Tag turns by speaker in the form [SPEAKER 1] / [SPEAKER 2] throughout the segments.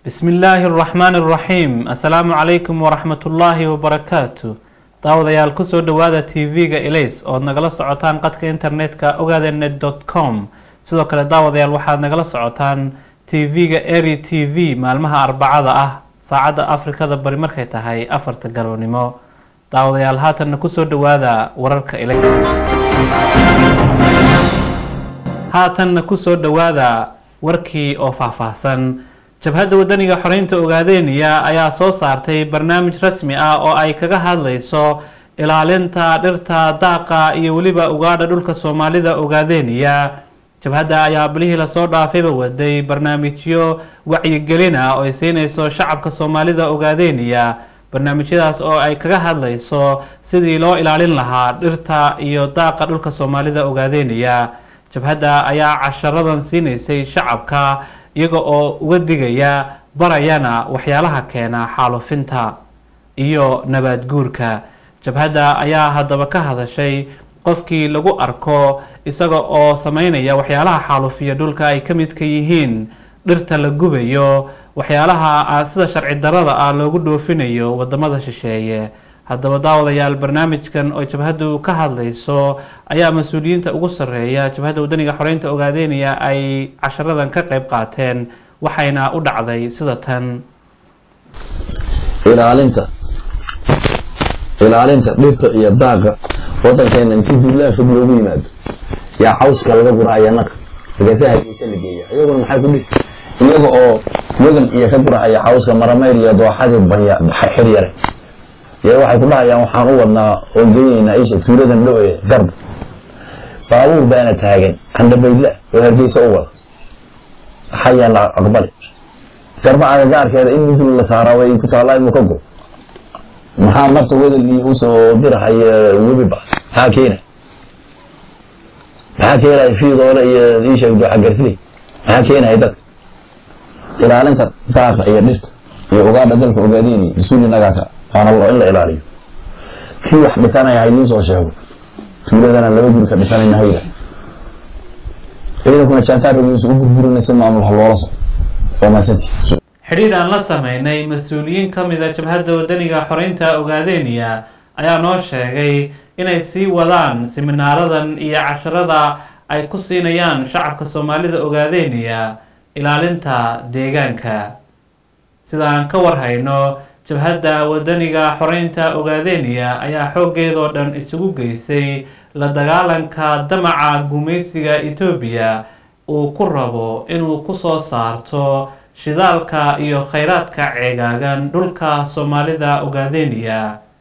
[SPEAKER 1] bismi illaahi araxmaani araxiim assalaamu calaykum waraxmatullaahi wabarakaatu daawadayaal kusoo dhawaada t v-ga elays ood nagala socotaan qadka internetka ogaadenet dot com sidoo kale daawadayaal waxaad nagala socotaan t v-ga ery t v maalmaha arbacada ah saacadda afrikada bari markay tahay afarta galabnimo daawadayaal haatanna kusoo dhawaada wararka elays haatanna kusoo dhawaada warkii oo faahfaahsan jabhadda wadaniga xoreynta ogaadeeniya ayaa soo saartay barnaamij rasmi ah oo ay kaga hadlayso ilaalinta dhirta daaqa iyo weliba ugaadha dhulka soomaalida ogaadeeniya jabhadda ayaa bilihii lasoo dhaafayba waday barnaamijyo wacyigelin ah oo ay siinayso shacabka soomaalida ogaadeeniya barnaamijyadaas oo ay kaga hadlayso sidii loo ilaalin lahaa dhirta iyo daaqa dhulka soomaalida ogaadeeniya jabhadda ayaa casharadan siinaysay shacabka iyaga oo uga digaya barayana waxyaalaha keena xaalufinta iyo nabaad guurka jabhadda ayaa haddaba ka hadashay qofkii lagu arko isaga oo sameynaya waxyaalaha xaalufiya dhulka ay ka midka yihiin dhirta la gubayo waxyaalaha sida sharci darada ah loogu dhoofinayo wadamada shisheeye haddaba daawadayaal barnaamijkan oo jabhaddu ka hadlayso ayaa mas-uuliyiinta ugu sarreeya jabhadda wadaniga xoreynta ogaadeynaya ay casharadan ka qeyb qaateen waxayna u dhacday sida tan
[SPEAKER 2] ilaalinta ilaalinta dhirta iyo daaqa wadankeena intii duulaan fog loogu yimaado yaa cawska laga gurahaya naqa markaasa hargeysa la geeya iyaguna maxay ku dhihi iyaga oo wegan iyo ka gurahaya cawska maramayr iyo dooxadii banya xir yare y waxay ku dhahayaan waxaan u wadnaa oon geyneynaa isha tuuladan dhow ee garba baabuur baana taagan candhabaydla oo hargeysa u wada xayaan la aqbali garba agagaarkeeda in mudul la saaraa way ku taallaa inuu ka go maxaa marta wadalii usoo dirahaya webiba maxaa keena maxaa keenaya fiidoole iyo isha dooxagarfiley maxaa keenaya dadka ilaalinta daaqa iyo dhirta iyo ugaadha dalka ogaadeenaya mas-uuli nagaaka waana in la ilaaliyo kii wax dhisanaya ha idiin soo sheego tuuladana laba guri ka dhisanayna hayda ciidankuna jaantaarrogiisa u burburina si maamul ha loola soco waa maasanti
[SPEAKER 1] xidhiidh aan la sameynay mas-uuliyiin ka mida jabhadda wadaniga xoreynta ogaadeeniya ayaa noo sheegay inay sii wadaan siminaaradan iyo casharada ay ku siinayaan shacabka soomaalida ogaadeeniya ilaalinta deegaanka sida aan ka warhayno jabhadda wadaniga xoreynta ogaadeeniya ayaa xooggeedoo dhan isugu geysay la dagaalanka damaca gumaysiga etoobiya uu ku rabo inuu kusoo saarto shidaalka iyo kheyraadka ceegaagan dhulka soomaalida ogaadeeniya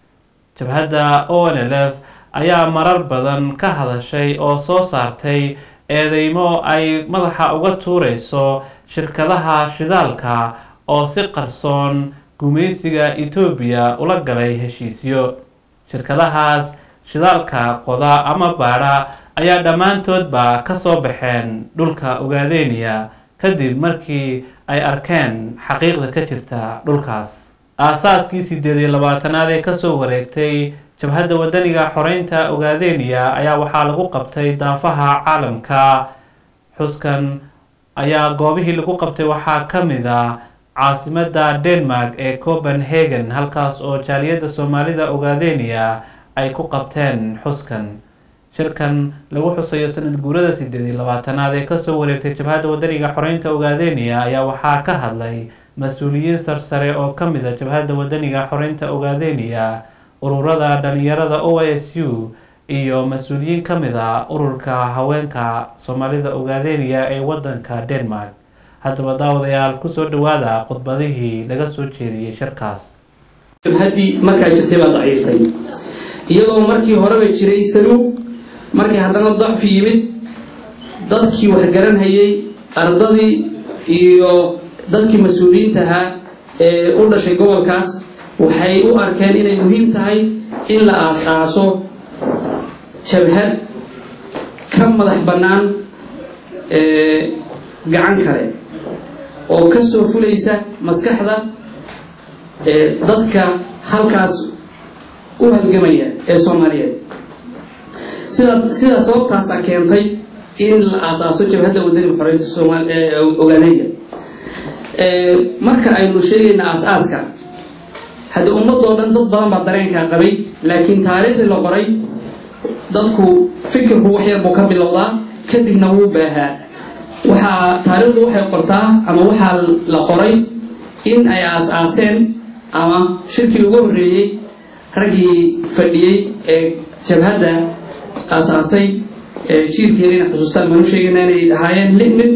[SPEAKER 1] jabhadda o n l f ayaa marar badan ka hadashay oo soo saartay eedeymo ay madaxa uga tuureyso shirkadaha shidaalka oo si qarsoon gumaysiga etoobiya ula galay heshiisyo shirkadahaas shidaalka qoda ama baadha ayaa dhammaantoodba ka soo baxeen dhulka ogaadeeniya kadib markii ay arkeen xaqiiqda ka jirta dhulkaas aasaaskii sideed iyo labaatanaad ee kasoo wareegtay jabhadda wadaniga xoreynta ogaadeeniya ayaa waxaa lagu qabtay daafaha caalamka xuskan ayaa goobihii lagu qabtay waxaa ka mid a caasimada denmark ee copenhagen halkaas oo jaaliyadda soomaalida ogaadeeniya ay ku qabteen xuskan shirkan lagu xusayo sanad guurada sideed iyo labaatanaad ee kasoo wareegtay jabhadda wadaniga xoreynta ogaadeeniya ayaa waxaa ka hadlay mas-uuliyiin sarsare oo ka mid a jabhadda wadaniga xoreynta ogaadeeniya ururada dhalinyarada o s u iyo mas-uuliyiin ka mid a ururka haweenka soomaalida ogaadeeniya ee wadanka denmark haddaba daawadayaal kusoo dhawaada khudbadihii laga soo jeediyey shirkaas
[SPEAKER 3] jabhaddii markaa jirtay baa daciiftay iyadoo markii horeba jiray saluug markii haddana dacfi yimid dadkii waxgaranhayay ardadii iyo dadkii mas-uuliyiinta ahaa ee u dhashay gobolkaas waxay u arkeen inay muhiim tahay in la aas-aaso jabhad ka madax bannaan gacan kale oo ka soo fulaysa maskaxda dadka halkaas u halgamaya ee soomaaliyeed sida sidaa sababtaasaa keentay in la aasaaso jabhadda wadaniga xoreynta ogaanaya marka aynu sheegayna aas-aaska haddii ummadoo dhan dad badan baa dareenkaa qabay laakiin taariikhdii la qoray dadku fikirku wax yar buu ka bilowdaa kadibna wuu baahaa waxaa taariikhdu waxay qortaa ama waxaa la qoray in ay aas-aaseen ama shirkii ugu horreeyey raggii fadhiyey ee jabhadda aas-aasay jiirkeeda inay xusuustaan maanu sheegayna inay ahaayeen lix nin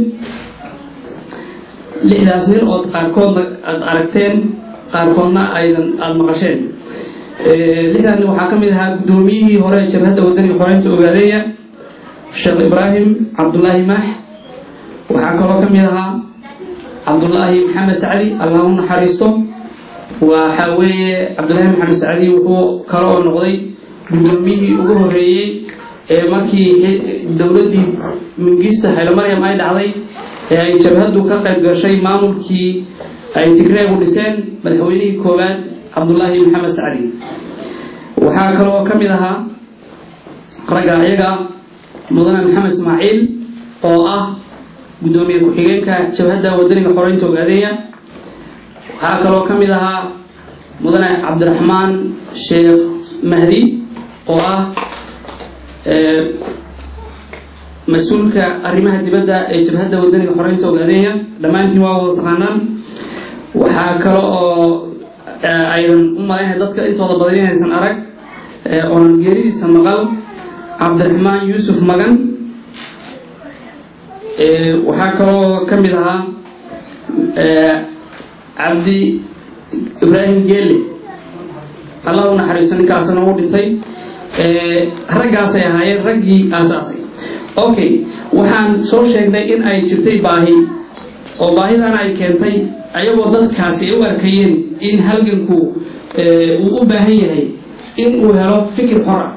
[SPEAKER 3] lixdaas nin ood qaarkoodna aada aragteen qaarkoodna aydan aada maqasheen lixdaas nin waxaa ka mid ahaa guddoomiyihii hore ee jabhadda wadaniga xoreynta ogaadeeya sheekh ibraahim cabdulaahi maax waxaa kaloo ka mid ahaa cabdulaahi maxamed sacdi allah u naxariisto waxaa weeye cabdulaahi maxamed sacdi wuxuu kale oo noqday guddoomiyihii ugu horreeyey ee markii dowladdii mingista haylomaryam ay dhacday ee ay jabhaddu ka qayb gashay maamulkii ay tigreegu dhiseen madaxweynihii koowaad cabdulaahi maxamed sacdi waxaa kaloo ka mid ahaa ragga ayaga mudane maxamed ismaaciil oo ah guddoomiye ku-xigeenka jabhadda wadaniga xoreynta ogaadeeya waxaa kaloo ka mid ahaa mudane cabdiraxmaan sheekh mahdi oo ah mas-uulka arrimaha dibadda ee jabhadda wadaniga xoreynta ogaadeeya dhammaantiin waa wada taqaanaan waxaa kale oo aydan u malaynaya dadka intooda badan inaysan arag oonan geeridiisa maqal cabdiraxmaan yuusuf magan waxaa kaloo ka mid ahaa cabdi ibraahim geele allah u naxariisto ninkaasna uu dhintay raggaasay ahaayeen raggii aasaasay okay waxaan soo sheegnay in ay jirtay baahi oo baahidana ay keentay ayagoo dadkaasi ay u arkayeen in halganku uu u baahan yahay in uu helo fikir xora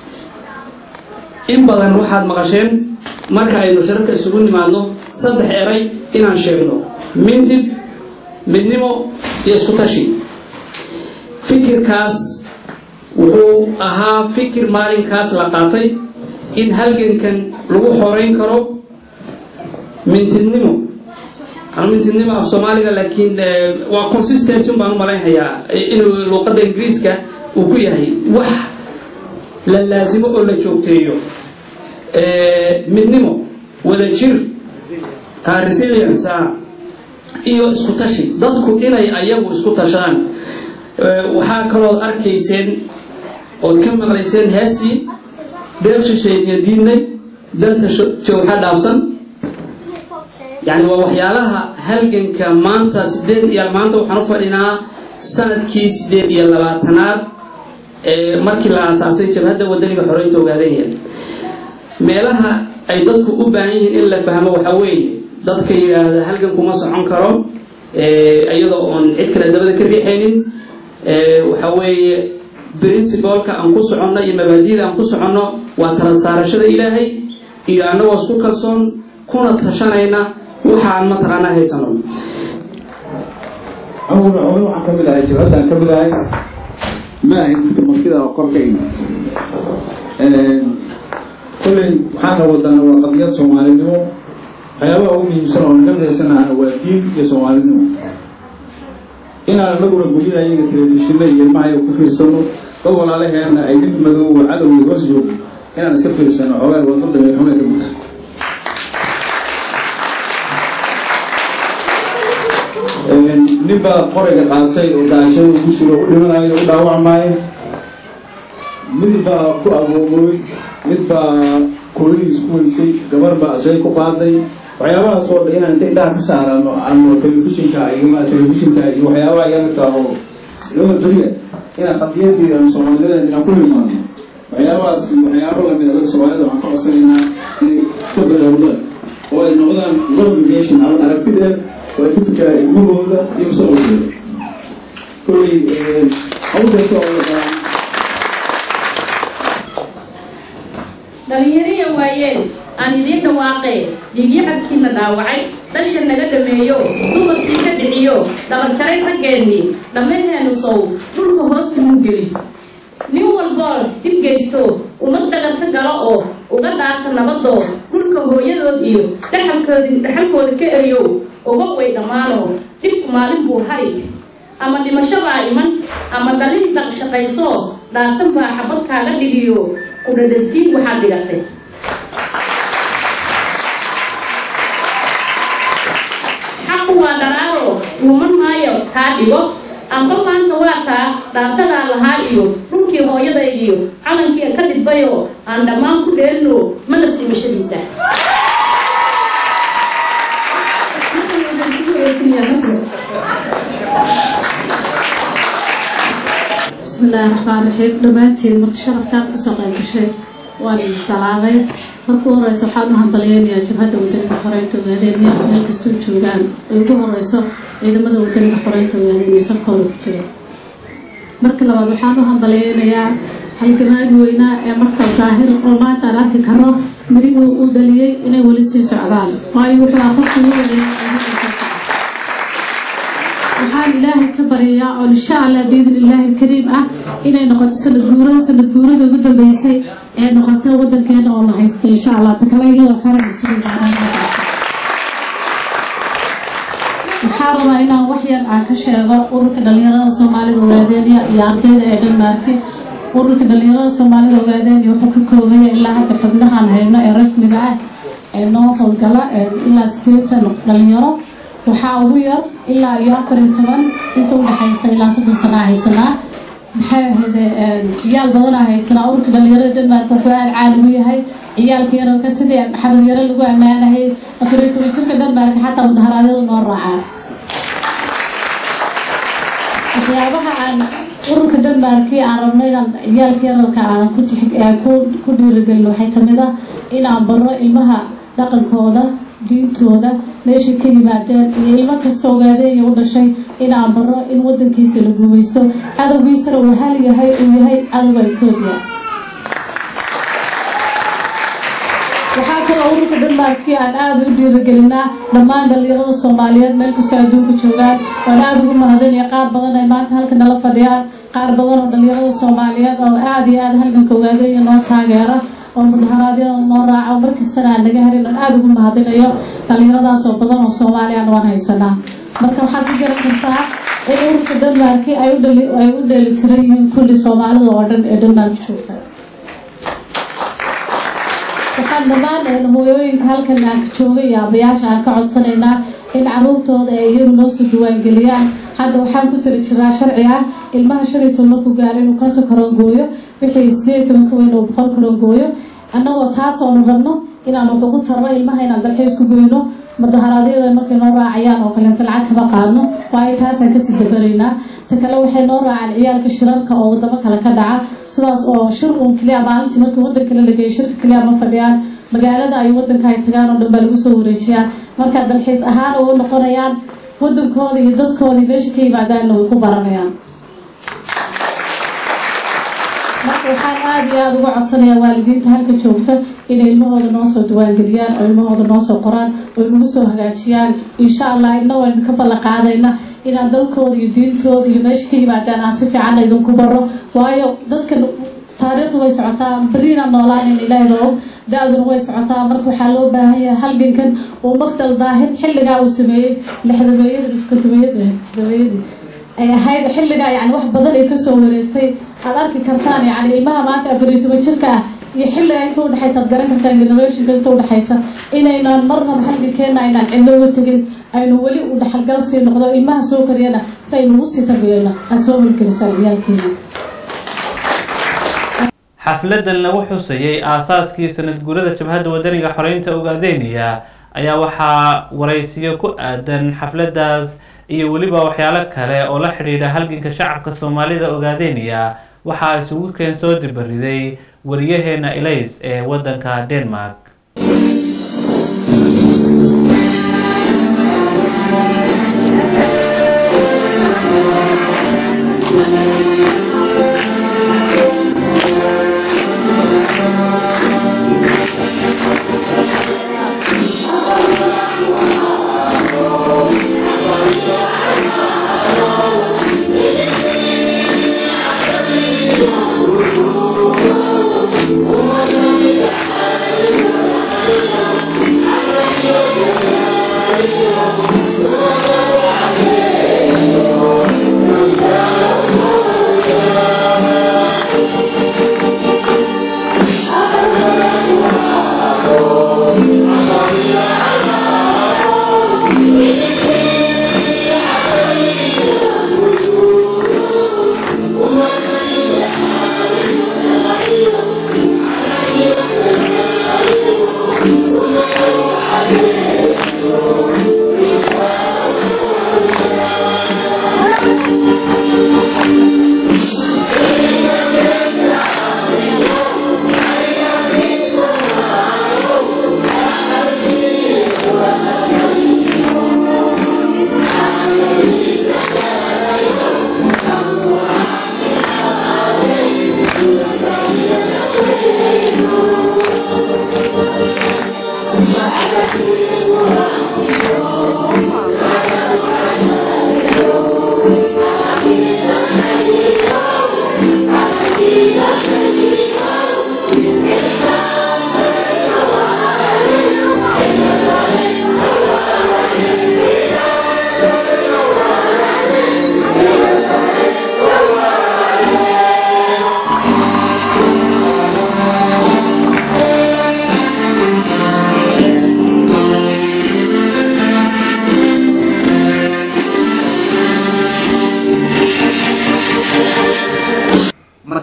[SPEAKER 3] in badan waxaad maqasheen marka aynu shirarka isugu nimaadno saddex eray inaan sheegno mintid midnimo iyo isku tashi fikirkaas wuxuu ahaa fikir maalinkaas la qaatay in halgankan lagu xoreyn karo mintidnimo mintidnimo af soomaaliga laakiin waa consistency un baan u malaynhayaa inuu luuqadda ingiriiska uu ku yahay wax la laasimo oo la joogteeyo midnimo wada jir resilience iyo isku tashi dadku inay ayagu isku tashadaan waxaa kalood arkayseen ood ka maqlayseen heestii deeq shisheediyo diidnay danta jowxa dhaafsan yani waa waxyaalaha halganka maanta sideed iyo maanta waxaan u fadhinaa sanadkii sideed iyo labaatanaad ee markii la aasaasay jabhadda wadaniga xoreynta ogaadeenya meelaha ay dadku u baahan yihiin in la fahmo waxaa weeye dadka yidhaahda halgan kuma socon karo iyadoo oon cid kale dabada ka riixaynin waxaa weeye princibalka aan ku soconno iyo mabaadida aan ku soconno waa tala saarashada ilaahay iyo annagoo isku kalsoon kuna tashanayna waxaan mataqaanaa haysano
[SPEAKER 4] awal hore waxaan ka mid ahay jabhaddaan ka mid ahay ma ahayn fikir martida oo kor ka imid kolley waxaana wadaana waa qadiyad soomaalinimo waxyaabaha ugu muhiimsan oo naga midaysanaana waa diin iyo soomaalinimo inaan anaguna guryaha iyaga telefishinna iyo ilmaha iyaga ku fiirsano dad walaalaheenna ay nin madoowa cadowga hoos joogo inaan iska fiirsano xoogaa wadada meelxumay ka mid tahay nin baa qorayga qaatay oo daashada ku jiro u dhimanayo u dhaawacmaayo mid baa ku agoomooy mid baa kooyadiis ku weysay gabar baa asay ku qaaday waxyaabahaas oo dhan inaan inta indhaha ka saarano ano telefishinka iyo telefishinka iyo waxyaabaha yamidka oo loo beriya inaan qadiyadii aan soomaaliyadan inaan ku hilmaano waxyaabahaas iyo waxyaabo lamid a dad soomaalida waxaan ka codsanaynaa inay ka baraarudaan oo ay noqdaan globalization ama aragti dheer oo ay ku fikiraan ilmahooda iyo mustaqbalkooda kolley hawl kasta oo la qabaan
[SPEAKER 5] dhalinyariya waayeen aan idiin dhawaaqee dhiigyacabkiina dhaawacay dhasha naga dhameeyo dumarkii ka dhiciyo dhabarjaray raggeennii dhammaheenu sow dhulka hoosta muu geli nin walboo dhib geysto ummad dhagan ka galo oo uga dhaarta nabadoo dhulka dhulka hooyadood iyo dhaxalkoodi dhaxalkooda ka eriyow uga way dhammaanoo dhibku maalin buu hari ama dhimasho baa iman ama dhalin dhaqshaqaysoo dhaasan baa xabad kaaga dhigiyo ku dhadhansiin waxaad dhigatay xaqu waa dharaaro dhuuman maayo taa dhigo amba maanta waa taa dhaartadaa lahaa iyo dhulkii hooyadaydiyo calankii ka dhidbayoo aan dhammaan ku dheelino mana simashadiisa
[SPEAKER 6] بسم الله الرحمن الرحيم dhamaantiin marti sharaftaad kasoo qayb gashay waan idin salaamay marka u horeysa waxaan u hambaliyeynayaa jabhadda wadaniga xoreynta ogaadeenya meel kastoo joogaan ay ugu horeyso ciidamada wadaniga xoreynta ogaadeenya salkooda ku jira marka labaad waxaan u hambaliyeynayaa halgamaagi weynaa ee martal daahir oo maanta aan arki karo mirihuu uu dhaliyey inay weli sii socdaan waayo wuxuu ah qofka ugu wanaagsan waxaan ilaahay ka baryayaa oo insha allah biidn illaahi alkariim ah inay noqoto sanad guurada sanad guurada ugu dambeysay ee noqota wadankeena oo la haysta insha allah takale iyadoo xoran isugu waxaa rabaa inaan wax yar aan ka sheego ururka dhalinyarada soomaalida ogaadeenya iyo ardayda ee dhanmaarki ururka dhalinyarada soomaalida ogaadeenya wuxuu ka koobaya ilaa hadda xubnahaan hayno ee rasmiga ah ee noo howlgala ilaa sideetan dhalinyaro waxaa ugu yar ilaa iyo afar iyo toban inta udhexaysa ilaa soddon sanaa haysanaa maxay ahayde ciyaal badanaa haysanaa ururka dhalinyarada denmark wuxuu aad caalam u yahay ciyaalka yararka sidii maxamed yare lagu ammaanayay afar iyo toban jirka denmark xataa mudaharaadyadu noo raacaa waxyaabaha aan ururka denmarki aan rabno inaan ciyaalka yararka aan ku ku dhiirigelin waxay kamid ah inaan baro ilmaha dhaqankooda diintooda meeshay ka yimaadeen iyo ilmo kasta ogaadeenya u dhashay inaan baro in wadankiisa la guumaysto cadowgiisana uu hal yahay uu yahay cadowga etoobiya waxaa kaloo ururka denmarkii aan aada u dhiirigelinaa dhammaan dhalinyarada soomaaliyeed meel kastoo adduunka joogaan waan aada ugu mahadinaya qaar badan ay maanta halka nala fadhiyaan qaar badan oo dhalinyarada soomaaliyeed oo aada iyo aada halganka ogaadeenya noo taageera oo mudaharaadyada noo raaco markastana aan naga harin aan aada ugu mahadinayo dhalinyaradaas oo badan oo soomaaliyan waan haysanaa marka waxaad ka garan kartaa in ururka denmarki ay u dheelitiran yihiin kulli soomaalida oo dhan ee denmark joogta waxaan dhammaan hooyooyinka halkan aan ka joogay iyo abayaasha aan ka codsanaynaa in caruurtooda ay iyagu noo soo diiwaangeliyaan hadda waxaan ku tiri jiraa sharci ah ilmaha shan iyo toban markuu gaaro inuu konton karoon gooyo wixii sideed iyo toban ka weyn uu boqol karoon gooyo annagoo taas oonu rabno inaan wax ugu tarno ilmaha inaan dalxiis ku goyno mudaharaadyada markay noo raacayaan oo kaleeta lacag kama qaadno waayo taasaan kasii dabaraynaa ta kale waxay noo raacaan ciyaalka shirarka oo wadamo kale ka dhaca sidaas oo shir uun keliya maalintii markii wadan kale la geeyo shirka keliya ma fadhiyaan magaalada ay wadanka ay tagaan oo dhan baa lagu soo wareejiyaa markaa dalxiis ahaan u noqonayaan wadankooda iyo dadkooda meesha ka yimaadaanna way ku baranayaan marka waxaan aada iyo aada uga codsanayaa waalidiinta halka joogta inay ilmahooda noo soo diiwaangeliyaan oo ilmahooda noo soo qoraan oo nagu soo hagaajiyaan insha allah ina waynu ka ballan qaadayna inaan dalkooda iyo diintooda iyo meesha ka yimaadaan aan si fiicanna idinku baro waayo dadka taariikhdu way socotaa beriina noolaanin ilaahay loo da-duna way socotaa marka waxaa loo baahan yahay halgankan uu maqdal daahir xilligaa uu sameeyey lixdameeyada lixdameeyadii ay ahayd xilligaa yani wax badan ay kasoo wareegtay aad arki kartaan yani ilmaha maanta afar iyo toban jirka ah iyo xilliga inta udhexaysa aad garan kartaan generationka inta udhexaysa inaynaan marnaba halgankeena aynaan cidlo uga tegin aynu weli u dhexalgal sii noqdo ilmaha soo kariyana si aynu ugu sii tarbiyeyno aada soo holgelisaan ciyaalkeena
[SPEAKER 1] xafladan lagu xusayay aasaaskii sanad guurada jabhadda wadaniga xoreynta ogaadeynaya ayaa waxaa waraysiyo ku aadan xafladaas iyo weliba waxyaalo kale oo la xidhiidha halganka shacabka soomaalida ogaadeynaya waxaa isugu keen soo dibariday wariyaheena elays ee wadanka denmark
[SPEAKER 7] Thank you.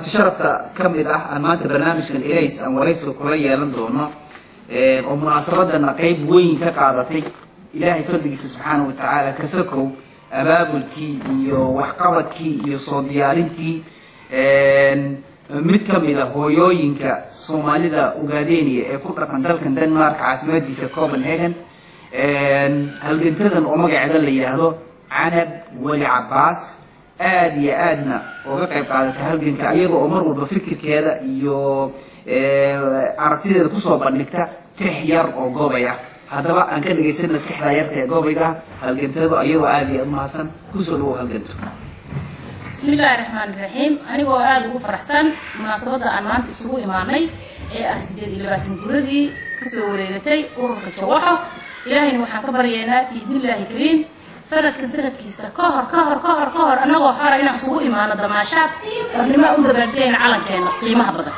[SPEAKER 7] marti sharafta ka mid ah aan maanta barnaamijkan elays aan waraysiga kula yeelan doono oo munaasabadana qeyb weyn ka qaadatay ilaahay fadligiisa subxaana wa tacaala kasakow abaabulkii iyo waxqabadkii iyo soo diyaarintii mid ka mid a hooyooyinka soomaalida ugaadeniya ee ku dhaqan dalkan denmark caasimadiisa copenhagen halgantadan oo magaceeda la yidhaahdo canab weli cabaas aada iyo aadna uga qayb qaadatay halganka iyada oo mar walba fikirkeeda iyo aragtideeda kusoo bandhigta tix yar oo goobay ah haddaba aan ka dhegaysana tixdaa yarta ee goobayga halgantado iyadoo aada iyo aad umahadsan kusoo dhawow halganto
[SPEAKER 5] bismi illaahi raxmaan iraxiim anigoo aada ugu faraxsan munaasabadda aan maanta isugu imaanay ee ah sideed iyo labaatan guuradii kasoo wareegatay ururka jawaxo ilaahayna waxaan ka baryaynaa biidnillaahi kariim sanadkan sanadkiisa ka hor ka hor ka hor ka hor annagoo xora inaan isugu imaano damaashaad xornimo u dabaaldegayna calankeena qiimaha badan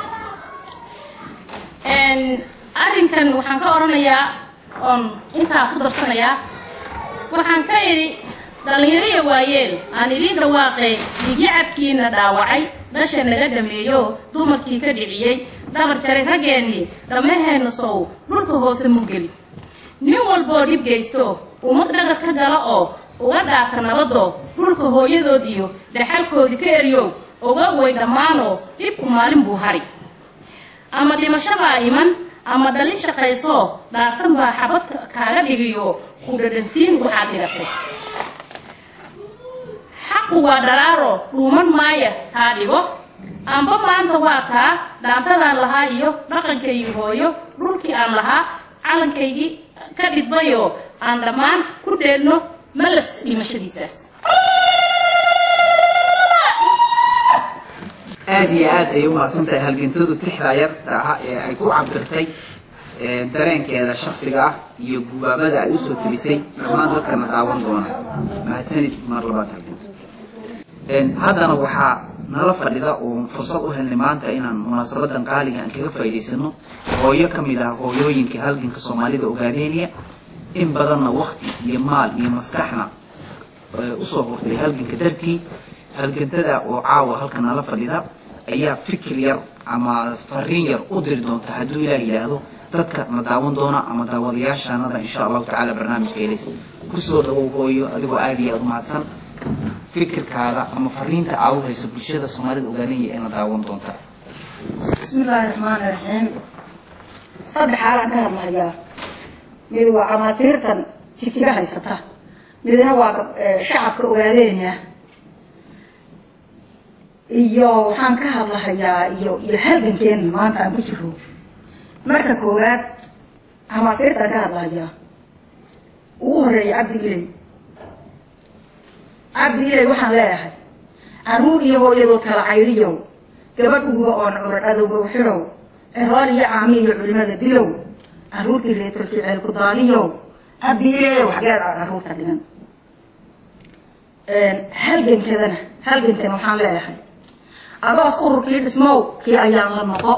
[SPEAKER 5] arrinkan waxaan ka odhanayaa oon intaa ku darsanayaa waxaan ka idhi dhallinyariya waayeel aan idiin dhawaaqay dhiigyacabkiina dhaawacay dhasha naga dhameeyo dumarkii ka dhiciyey dhabar jaray raggeennii dhammaheena sow dhulka hoose mugeli nin walboo dhib geysto ummad dhagar ka gala oo uga dhaata nabadoo dhulka hooyadood iyo dhaxalkoodii ka eryow oga way dhammaanoo dhibku maalin buu hari ama dhimashabaa iman ama dhalin shaqaysoo dhaasan baa xabad kaaga dhigiyo ku dhadhansiin waxaad dhigatay xaqu waa dharaaro dhuuman maaya taa dhigo amba maanta waa kaa dhaantadaan lahaa iyo dhaqankaygii hooyo dhulkii aan lahaa calankaygii ka dhidbayoo aan dhammaan ku dheedno malas dhimashadiisaas
[SPEAKER 7] aada iyo aad ayay umahadsan tahay halgantadu tixdaa yarta ah ee ay ku cabirtay dareenkeeda shaksiga ah iyo gubaabada ay usoo tebisay dhammaan dadkana daawan doona mahadsanid mar labaad halganto haddana waxaa nala fadhida oo fursad u helnay maanta inaan munaasabadan qaaliga aan kaga faa'idaysano hooyo ka mid ah hooyooyinka halganka soomaalida ogaadeeniya in badanna wakti iyo maal iyo maskaxna usoo hurtay halganka dartii halgantada oo caawa halka nala fadhida ayaa fikir yar ama fariin yar u diri doonta hadduu ilaah yidhaahdo dadka na daawan doona ama daawadayaashaanada insha allahu tacaala barnaamijka elis kusoo dhawow hooyo adigoo aada iyo aada umahadsan fikirkaada ama fariinta aad u hayso bulshada soomaalida ogaanaya ee na daawan doonta
[SPEAKER 8] bismi illaahi raxmaani raxiim saddex xaalaan ka hadlahayaa mid waa camaasiirtan jigjiga haysata midna waa shacabka ogaadeenya iyo waxaan ka hadlahayaa iyo iyo halgankeena maanta aan ku jiro marka koowaad camaasiirtaan ka hadlahayaa ugu horeeya cabdi ilay cabdi ilay waxaan leeyahay caruur iyo hooyadood kala caydiyow gabadh uguba oon curad adowga u xidhow ehool iyo caami iyo culimada dilow caruurtii reetalkii ceelku daadiyow cabdi ilay waxgeed caruurta dhigan halgankadana halgankan waxaan leeyahay agoos ururkii dhismow kii ayaan la noqo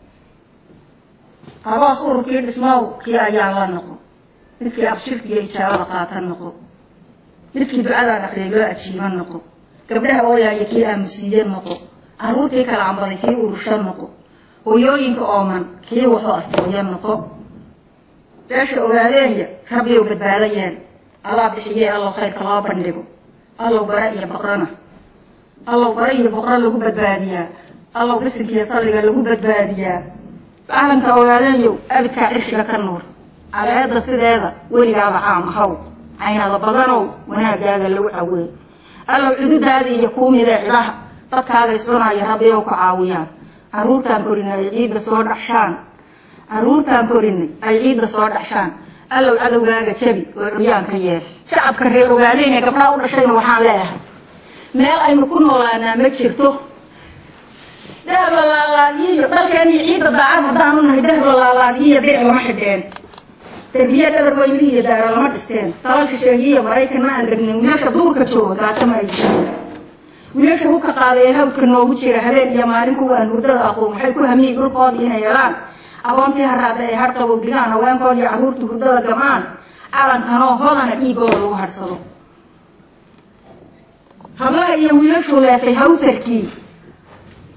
[SPEAKER 8] agoos ururkii dhismow kii ayaan la noqo midkii abshirka iyo ijaabada qaatan noqo midkii ducadaan akriyay loo ajiiban noqo gabdhaha ooyaaya kii aamusiiye noqo caruurtii kala cambaday kii urusho noqo hooyooyinka ooman kii waxu astooya noqo beesha ogaadeenya rabbiyow badbaado yeel allaa bixiyee allow khayrka loo bandhigo allow bara iyo boqrana allow bara iyo boqro lagu badbaadiyaa allow bisinkiiyo salliga lagu badbaadiyaa caalamka ogaadeeyow abidkaa cirshiga ka nuur caleeda sideeda weligaaba caam ahaw caynada badanow wanaagaaga lagu caweey allow cududaada iyo kuumidee cidaha dadkaaga iscunaya rabbiyow ku caawiyaan caruurtaan korinay ay ciidda soo dhaxshaan caruurtaan korinay ay ciidda soo dhaxshaan allow cadowgaaga jabi oo curyaanka yeel shacabka reer ogaadeen ee gabdhaha u dhashayna waxaan leeyahay meel aynu ku noolaanaa ma jirto dahab la laalaadiyiyo dhalkeen iyo ciidda daacad haddaanu nahay dahab la laalaadiyiyo diric lama xidheen derbiye dhabar weynlihi iyo daara lama dhisteen dalal shisheeyiyo maraykan ma aan degnin wiilasha duurka jooga gaajo ma ay jireen wiilasha hubka qaaday ee hawdka noogu jira habeen iyo maalin kuwa aan hurdada aqoon waxay ku hamiyi dhulkoodii inay helaan aqoontii haraada ay har qabow dhigaan haweenkood iyo carruurta hurdada gamaan calankanoo hodana dhiigooda lagu hadhsado hablaha iyo wiilashuu leetay hawsarkii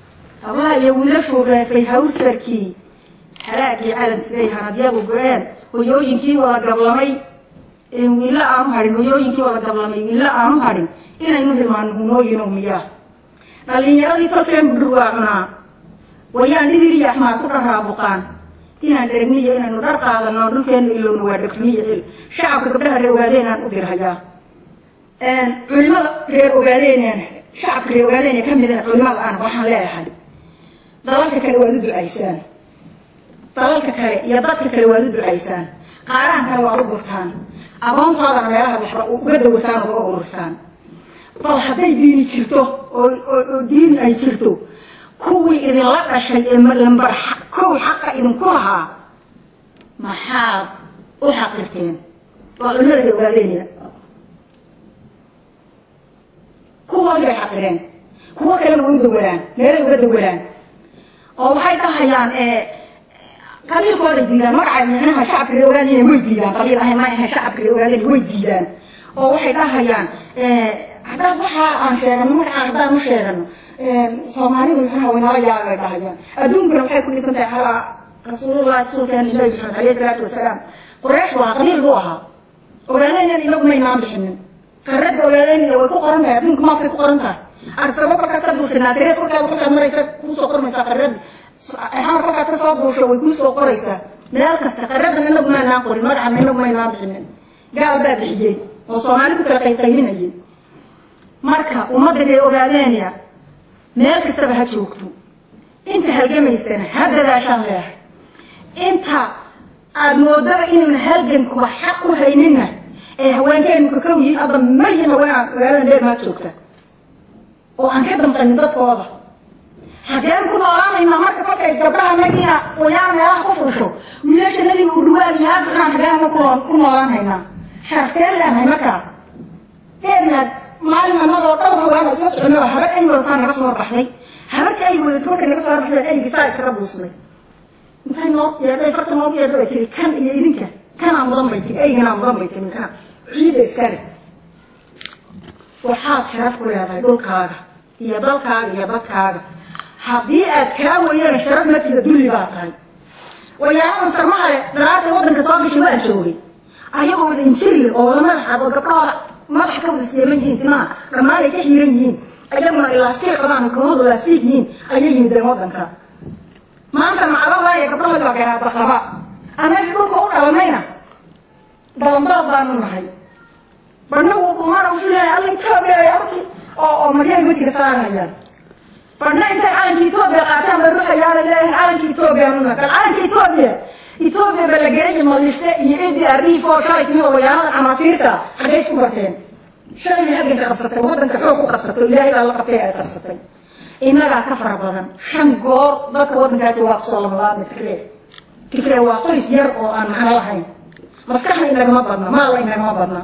[SPEAKER 8] hablaha iyo wiilashuu reefay hawsarkii xalaagii calan siday hanadyadu go-een hoyooyinkii wada gablamay wiilla aanu hadhin hoyooyinkii wada gablamay wiilla aanu hadhin inaynu hilmaano hunooyino miyaa dhallinyaradii tolkeen budhur waa cunaa wayaan dhidiri iyo axmaad ku dharaabuqaan inaan dheragniyo inaynu dhar qaadano dhulkeenu ilowna waa dhegxumiyo cil shacabka gabdhaha reer ogaadeenaan u dirhayaa culimada reer ogaadeen shacabka reer ogaadeen ka midana culimada ana waxaan leeyahay dalalka kale waad u ducaysaan dalalka kale iyo dadka kale waad u ducaysaan qaarahan kale waad u gurtaan aqoontoodana meelaha waxba uga dawataan oo uga urursaan bal hadday diini jirto oo diini ay jirto kuwii idinla dhashay ee lambar kow xaqa idinku lahaa maxaad u xaqirteen waa culimada reer ogaadeenaya kuwoodii bay xaqireen kuwo kalena way u dawaraan meelay uga dawaraan oo waxay dhahayaan qabiilkooday diidaan magaca micnaha shacabka reer ogaadeen way diidaan qabiil ahay ma ahe shacabka reer ogaadeen way diidaan oo waxay dhahayaan haddaan waxa aan sheegano magaca haddaan u sheegano soomaalidu micnaha waynala yaabay dhahayaan adduunkana waxay ku dhisan tahay xalaa rasuulullahi rasuulkeena nabi maxamed alayhi salaatu wasalaam quraysh waa qabiil buu ahaa ogaadeen inagu maynaan bixinin qarada ogaadeen way ku qoran tahay adduunka maadkay ku qoran tahay arsabo kolkaad ka duushay naasireed kolkaad kolkaad maraysa kuusoo qormaysaa qarad xamar kolkaad ka soo duusho way kuusoo qoraysaa meel kasta qaradan inagu maynaan qorin magacan inagu maynaan bixinin gaal baa bixiyey oo soomaali ku kala qaybqaybinayay marka ummadda reer ogaadeenya meel kastaba ha joogto inta halgamaysana ha dadaashaan leehay inta aada moodaba inaynu halgankuba xaq u haynina ee haweenkeenu kakaw yihiin adda malhin haweenaan magaalada dheer maad joogta oo aan ka damqanin dadkooda haddeen ku noolaanaynaa marka kolkay gabdhaha nagiina wayaan meelaha ku fuusho wiilashanadii uu dhuwaan iyo haddaan hadeena ku noolaan haynaa sharteen leenahay markaa deernaad maalin annagoo dhowr haween oo isla soconno habar ay wadataa naga soo horbaxday habarka ay wadato markay naga soo horbaxday aygi saa iskaga buusnay intay noo yeedhay farta noogu yeedho bay tiri kan iyo idinka kanaa mudan bay tiri ayganaa mudan bay tiri micnaha ciida iskale waxaad sharaf ku leedahay dhulkaaga iyo dalkaaga iyo dadkaaga haddii aad kaa weydana sharaf markiida dulli baa tahay wayaanadan sarmahale daraartay waddanka soo gashay waan joogay ayagoo wada injirle oo wada madaxaad oo gabdhahooda madaxa ka wada isdeeman yihiin timaha dhammaan ay ka xiiran yihiin ayaguna ilaastiig qabaan kahoodu laastiig yihiin ayay yimideen waddanka maanta macdalaya gabdhahoodi baa garaadba qaba annagii dhulka u dhalanayna dalandood baanu nahay badhna wuu dhumana wuxuu leeyahay alla etoobiya halkii oo oo maryahay wejiga saarayaan badhna intay calanka etoobiya qaataan bay ruxayaanay leeyahay calanka etoobiya nuna bal calanka etoobiya etoobiya ba la geray malise iyo a b r d fo shalay timid oo wayaanada camaasiirta xaggay isku barteen shalayna halganka qabsatay waddanka xoog ku qabsatay ilaahay baa la qabtay ay qabsatay innagaa ka fara badan shan goor dadka waddankaa joogaa kusoo lamalaabmay tigree tigree waa qoys yar oo aan macno lahayn maskaxna inagama badna maalna inagama badna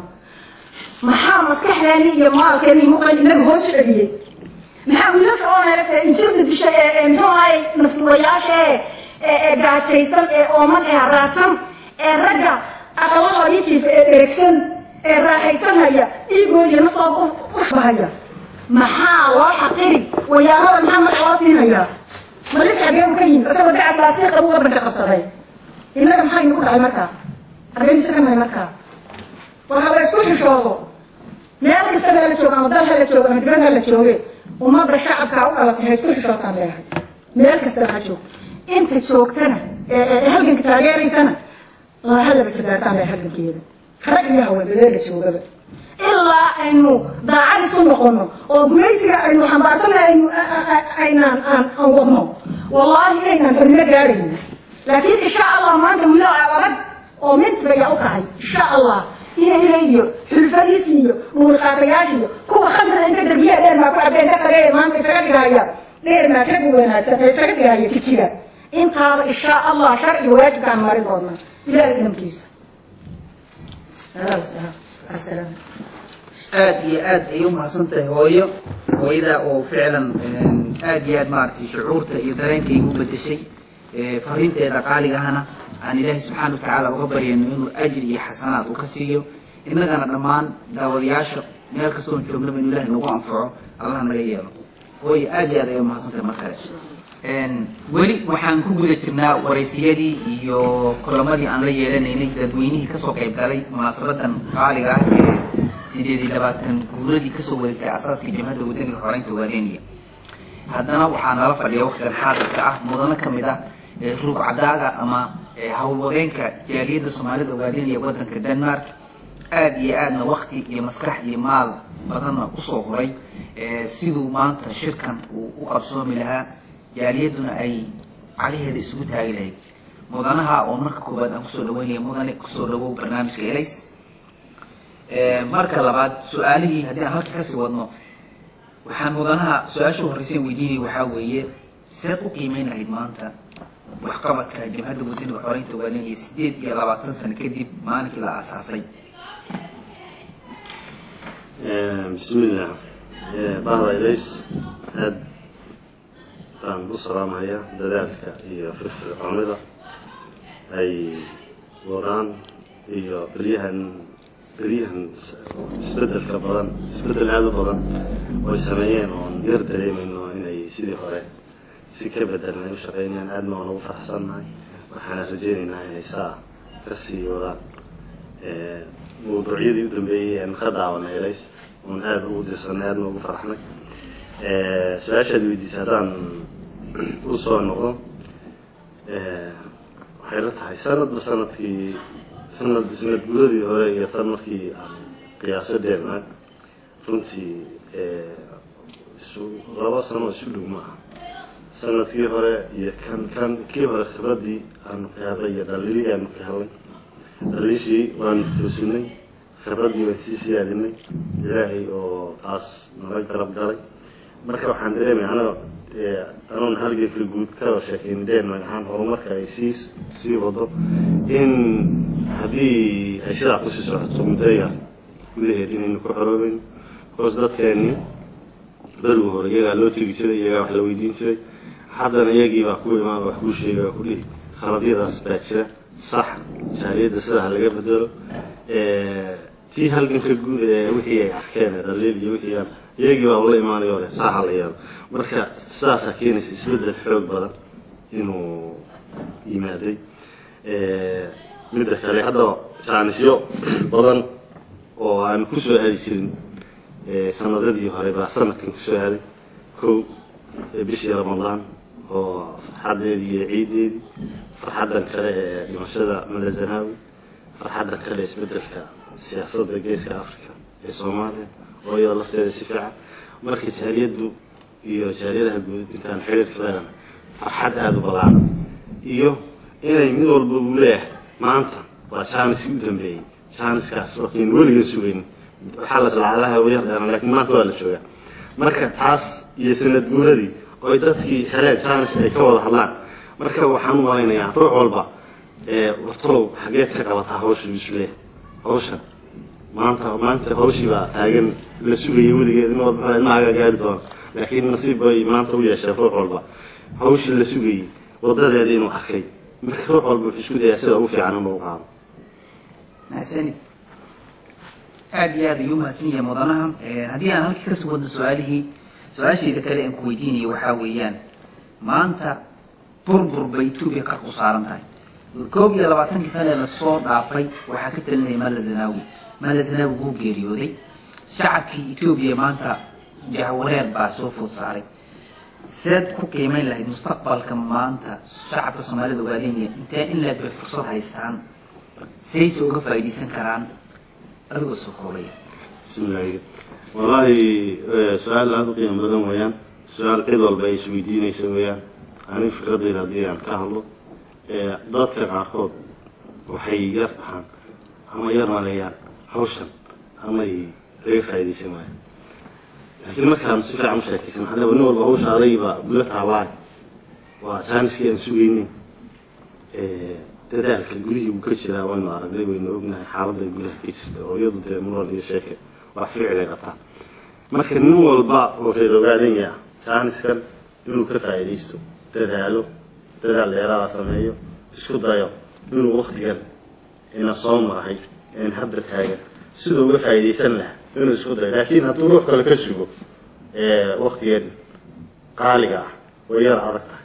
[SPEAKER 8] maxaa maskaxdeeni iyo maalkeeni iyo muqan inaga hoos u celiyey maxaa wiilasha oo neelata injirta dishay ee ee muxuu ahaay naftuwayaasha ee ee gaajaysan ee ooman ee raadsan ee ragga aqalahoodii jiifa ee dheregsan ee raaxaysanhaya dhiigooda iyo naftooda u shbahaya maxaa loo xaqiri wayaanada maxaa magac loo siinayaa malis xageebu ka yimid isagoo dacas laastiiq qabu waddanka qabsaday innaga maxaa inagu dhacay markaa xageenu sakanahay markaa war ha la isku xishoodo meel kastaba hala joogo ama dal hala joogo ama dibad hala jooge ummadda shacabkaa u dhalatay ha isku xishootaan leeyahay meel kastaba ha joogto inta joogtana ee halganka taageeraysana halaba jabaartaan leeyahay halgankeeda rag iyo haween bedeelka joogaba ilaa aynu daacad isu noqono oo gumaysiga aynu xambaarsannahay aynu aynaan aan aan wadno wallaahi inaynaan xornimo gaadhayno laakiin insha allah maanta wiilal adag oo mintiga ayaa u kacay insha allah inayna iyo xulfadiis iyo dhuuliqaatayaasha iyo kuwa khamrada inta derbiyaha dheer maa ku cabeen ka qareeya maanta isaga dhigaya dheer maa rag wanaagsan ee isaga dhigaya jijiga intaaba insha allah sharciga waajibkaan marin doonaa ilaahay idamkiisa asalaam
[SPEAKER 7] aad iyo aad ay u mahadsantahay hooyo hooyada oo ficlan aad iyo aad maaragtay shucuurta iyo dareenkayga u bedeshay fariinteeda qaaligahana aan ilaahay subxaana wa tacaala uga baryayno inuu ajri iyo xasanaad uu ka siiyo innagana dhammaan daawadayaasha meel kastoon joognaba inuu ilahay nagu anfaco allah naga yeelo hooyo aad iyo aad ay u mahadsantahay mar kale weli waxaan ku guda jirnaa waraysiyadii iyo kulamadii aan la yeelanaynay dadweynihii kasoo qayb galay munaasabadan qaaliga ah ee sideed iyo labaatan guuradii kasoo wareegtay asaaska jamhadda wadaniga xoreynta waadeniya haddana waxaa nala fadhiya waqtigan xaadirka ah mudano ka mid ah ruug cadaaga ama howlwadeenka jaaliyadda soomaalida waadeniya wadanka denmark aada iyo aadna wakti iyo maskax iyo maal badanna usoo huray siduu maanta shirkan uu u qabsoomi lahaa jaaliyaduna ay cagaheeda isugu taagi lahayd mudanaha oo marka koowaad aan kusoo dhaweynaya mudane kusoo dhawow barnaamijka elays marka labaad su-aalihii haddii aan halka kasii wadno waxaan mudanaha su-aasha horreyseen weydiinaya waxaa weeye seed u qiimeyn lahayd maanta waxqabadka jamhadda wadaniga xoreynta waalinaya sideed iyo labaatan sano kadib maalinkii la aasaasay
[SPEAKER 9] bismillah bahda elays aad baan u salaamhayaa dadaalka iyo firfircoonida ay wadaan iyo beryahan beryahan isbedelka badan isbedel aada u badan oo ay sameeyeen oon yar dareemayno inay sidii hore si ka bedelan ay u shaqeynayaan aadna waan ugu faraxsannahay waxaana rajeynaynaa inay saa ka sii wadaan mawduucyadii u dambeeyey aan ka daawanay elays oon aada ugu dirsanay aadna ugu faraxnay su-aashaad weydiisay haddaan u soo noqdo waxay la tahay sanadba sanadkii sanad sanad guradii hore iyo tan markii aan qiyaaso denmark runtii isu laba sano isu dhow ma aha sanadkii hore iyo kan kan kii hore khibraddii aanu ka hadlay iyo dhaliilihii aanu ka hadlay dhaliishii waanu toosinay khibraddii waan sii siyaadinay ilaahay oo taas nala garab galay marka waxaan dareemaya anaga anoon halganka guud kaba sheekayn denmark ahaan horumarka ay sii sii wado in haddii ay sidaa kusii socoto muddo yar gudaheed inaynu ku xoroobeyn hoos dadkeennii berigu hore iyagaa loo tegi jiray iyagaa wax la weydiin jiray haddana iyagii baa ku imaan wax kuu sheega waa ku dhihi khaladyadaas baa jira sax jaaliyadda sidaa ha laga bedelo tii halganka guud ee wixii ay arkeen ee dhaliil iyo wixii aan iyagii baa ula imaanayo leh saa ha la yeelo marka sidaasaa keenaysa isbeddel xoog badan inuu yimaaday midda kale hadda jaanisyo badan oo aan kusoo aadi jirin sanadadii hore baa sanadkan kusoo aaday kow bishii ramadaan oo farxaddeedii iyo ciideedii farxaddan kale ee dhimashada malazanawi farxaddan kale isbeddelka siyaasadda geeska africa ee soomaaliya oo iyada lafteeda si fiican marka jaaliyaddu iyo jaaliyadaha guud intaan xiriirka leedahay farxad aada u ballaaran iyo inay mid walba uu leeyahay maanta waa jaaniskii u dambeeyey jaaniskaas wakiin weliga sugayn waxaa la salacalaha yar dheeran laakiin maanta waa la joogaa marka taas iyo sanad guuradii oy dadkii heleen jaanis ay ka wada hadlaan marka waxaan u malaynayaa ruux walba wartalow xageed ka qabataa hawsha isleeyahay hawshan maanta maanta hawshii baa taagan la sugayay weligeed in walba ilmahaaga gaari doona laakiin nasiib bay maanta u yeesheen ruux walba hawshii la sugayay wadadeeda inuu arkay marka ruux walba wuxuu isku dayaa sida ugu fiican inuu qaado
[SPEAKER 7] mahadsanid aada iyo aad ayuu mahadsan yahay mudanaha haddii aan halkii kasoo wadno su-aalihii su-aashayda kale aan ku weydiinaya waxaa weeyaan maanta burbur bay etoobiya qarka u saaran tahay koob iyo labaatankii sane lasoo dhaafay waxaa ka talinaya malla zanaawi malla zanaawi wuu geeriyooday shacabkii etoobiya maanta jahwareer baa soo food saaray seed ku qiimeyn lahayd mustaqbalka maanta shacabka soomaalida ogaadeenaya intee in leeg bay fursad haystaan sayse uga faa'iidaysan karaan adigoo soo koobaya
[SPEAKER 9] bismillahi wallaahi su-aal aada u qiimo badan weeyaan su-aal cid walba ay isweydiinaysa weeyaan ani fikradayda haddii aan ka hadlo dadka qaarkood waxay yar dhahaan ama yar maleeyaan hawshan amay laga faa'iidaysan waayo laakiin markaan si fiican u sheekaysan waxaa leeyahay nin walba hawsha adayba guda taalaay waa jaaniskii aan sugaynin dadaalka gurihii uu ka jiraa waynu aragnay waynu ognahay xaaladda gudaha ka jirta oo iyadu dee muran iyo sheeke waa ficilay qabtaa marka nin walba oo reer ogaadanya jaaniskan inuu ka faa'iidaysto dadaalo dadaal dheeraada sameeyo isku dayo inuu waktigan ina soo marahay een hadda taagan siduu uga faa'iidaysan lahaa inuu isku dayo laakiin hadduu ruux kale ka sugo waktigan qaaliga ah way yar adag tahay